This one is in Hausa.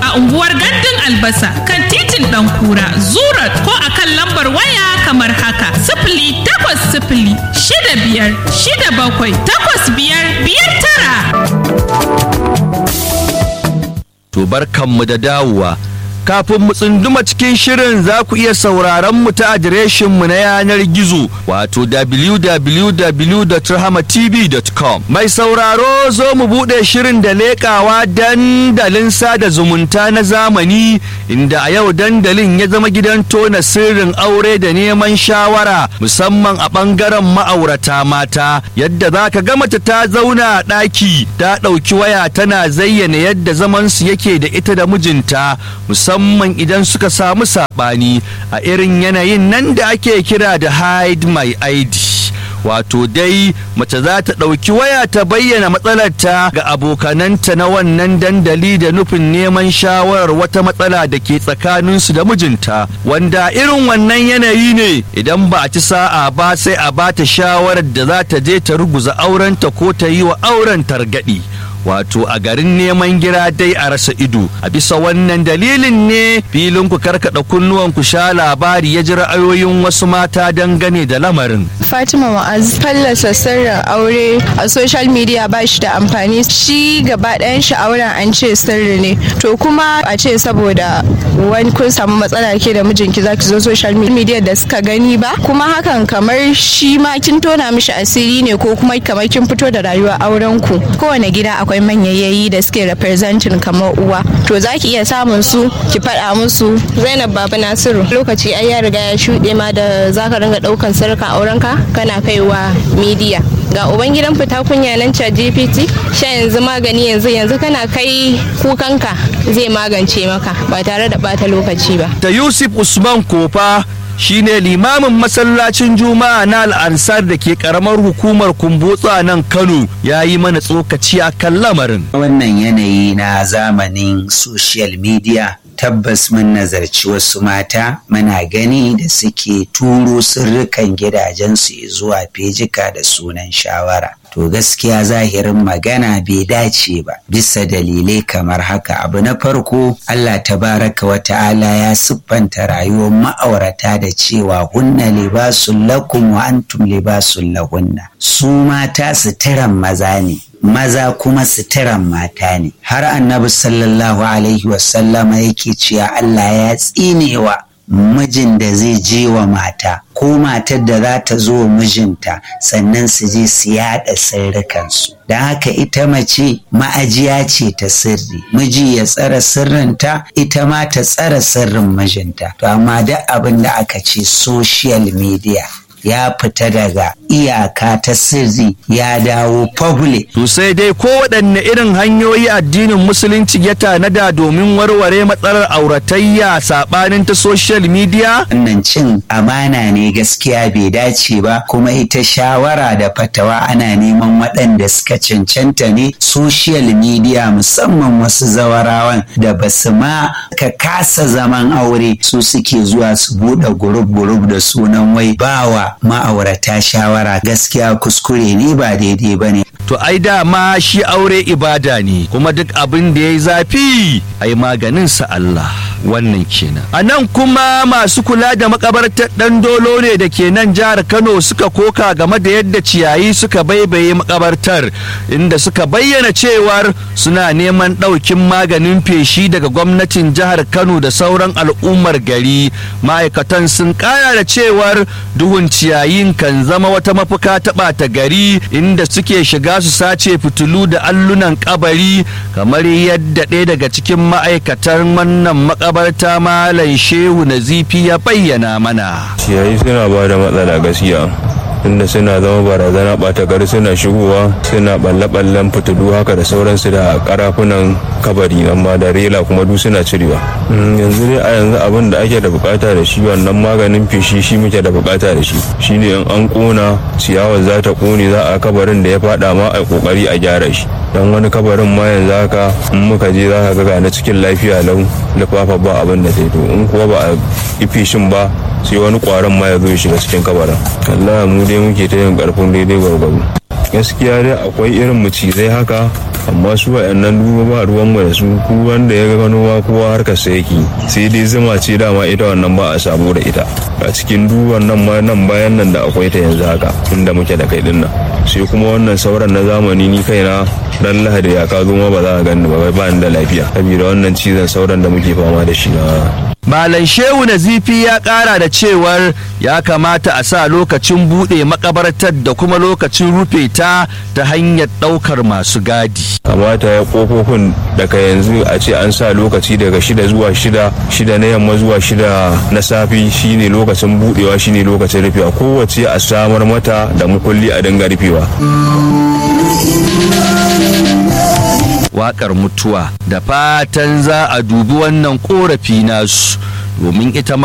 a unguwar Gandun Albasa kan titin ɗan kura Zurat ko a kan lambar waya kamar haka sifili takwas sifili shida biyar shida bakwai takwas biyar biyar tara. To barkanmu da dawowa. Kafin mu tsunduma cikin shirin za ku iya sauraron mu ta adireshinmu na yanar gizo wato www.rahamatv.com. Mai sauraro zo mu buɗe shirin da leƙawa dandalin sada zumunta na zamani inda a yau dandalin ya zama gidan tona sirrin aure da neman shawara musamman a ɓangaren ma'aurata mata yadda za ka ga mace ta zauna a ɗaki ta ɗauki waya tana zayyana yadda zamansu yake da ita da mijinta musamman idan suka samu saɓani a irin yanayin nan da ake kira da hide my id wato dai mace za ta ɗauki waya ta bayyana matsalarta ga abokananta na wannan dandali da nufin neman shawarar wata matsala da ke tsakaninsu da mijinta wanda irin wannan yanayi ne idan ba a ci sa'a ba sai a ba ta shawarar da za ta je ta ruguza aurenta ko ta yi wa auren targaɗi wato a garin neman gira dai a rasa ido a bisa wannan dalilin ne filin ku karkada kunnuwan ku sha labari ya ji ra'ayoyin wasu mata dangane da lamarin Fatima Ma'az fallasa sirrin aure a social media ba shi da amfani shi gaba ɗayan shi auren an ce sirri ne to kuma a ce saboda wani kun samu matsala ke da mijinki zaki zo social media da suka gani ba kuma hakan kamar shi ma kin tona mishi asiri ne ko kuma kamar kin fito da rayuwa auren ku kowane gida akwai manyayayi da suke representing kamar uwa to zaki iya samun su ki faɗa musu Zainab Baba Nasiru lokaci ai ya riga ya shuɗe ma da zaka ringa ɗaukan sarka aurenka kana kaiwa media ga ubangidan fita kunya nan chat gpt sha yanzu magani yanzu yanzu kana kai kukanka zai magance maka ba tare da bata lokaci ba da yusuf usman kofa shine limamin masallacin juma'a na al'ansar da ke karamar hukumar kumbutsa nan kano ya yi mana tsokaci a kan lamarin wannan yanayi na zamanin social media tabbas mun nazarci wasu mata muna gani da suke turo sirrikan gidajensu zuwa fejika da sunan shawara to gaskiya zahirin magana bai dace ba bisa dalilai kamar haka abu na farko Allah tabaraka wa ta'ala ya siffanta rayuwar ma'aurata da cewa hunna libasun lakum wa antum libasun lahunna su mata suturan maza ne maza kuma suturan mata ne har annabi sallallahu alaihi wasallama yake cewa Allah ya tsinewa mijin da zai je wa mata ko matar da za ta zo mijinta sannan su je su yada sirrikansu da haka ita mace ma'ajiya ce ta sirri miji ya tsara sirrinta ita ma ta tsara sirrin mijinta to amma duk abin da aka ce social media ya fita daga iyaka ta sirri ya dawo public. To sai dai ko waɗanne irin hanyoyi addinin musulunci ya tanada domin warware matsalar auratayya saɓanin ta social media? Wannan cin amana ne gaskiya bai dace ba kuma ita shawara da fatawa ana neman waɗanda suka cancanta ne social media musamman wasu zawarawan da ba su ma ka kasa zaman aure su suke zuwa su buɗe gurub-gurub da sunan wai bawa ma'aurata shawara gaskiya kuskure ne ba daidai ba ne. To ai dama shi aure ibada ne kuma duk abin da ya yi zafi ai maganin sa Allah wannan kenan. A nan kuma masu kula da makabartar ɗan dolo ne da ke nan jihar Kano suka koka game da yadda ciyayi suka baibaye makabartar inda suka bayyana cewar suna neman ɗaukin maganin feshi daga gwamnatin jihar Kano da sauran al'ummar gari ma'aikatan sun kaya da cewar duhun ciyayin kan zama wata mafuka ta ɓata gari inda suke shiga su sace fitilu da allunan kabari kamar yadda ɗaya daga cikin ma'aikatan wannan makabarta malam shehu nazifi ya bayyana mana ciyayi suna ba da matsala gaskiya inda suna zama barazana ɓata gari suna shigowa suna balle-ballen fitilu haka da sauransu da karafunan kabari nan ma da rela kuma duk suna cirewa yanzu dai a yanzu abin da ake da bukata da shi wannan maganin feshi shi muke da bukata da shi shine in an kona ciyawar za ta kone za a kabarin da ya fada ma a kokari a gyara shi dan wani kabarin ma yanzu haka in muka je za ka ga na cikin lafiya lau lafafa ba abin da zai to in kuwa ba a yi feshin ba sai wani kwaron ma ya zo ya shiga cikin kabarin Allah mu dai muke ta yin karfin daidai gwargwado gaskiya dai akwai irin macizai haka amma su wa'annan duba ba ruwan mu da su ku wanda ya gano ma kowa harkar sa yake sai dai zuma ce dama ita wannan ba a sabo da ita a cikin duwan nan ma nan bayan nan da akwai ta yanzu haka inda muke da kai din nan sai kuma wannan sauran na zamani ni kaina dan lahadi ya ka zo ma ba za ka gani ba ba ni da lafiya saboda wannan cizon sauran da muke fama da shi na Malam Shehu Nazifi ya ƙara da cewar ya kamata a sa lokacin buɗe makabartar da kuma lokacin rufe ta ta hanyar ɗaukar masu gadi. kamata ya kofofin daga yanzu a ce an sa lokaci daga shida zuwa shida shida na yamma zuwa shida na safi shine lokacin budewa shine lokacin rufewa kowace a samar mata da mukulli a dinga rufewa Waƙar mutuwa da fatan za a dubi wannan ƙorafi nasu domin ita ma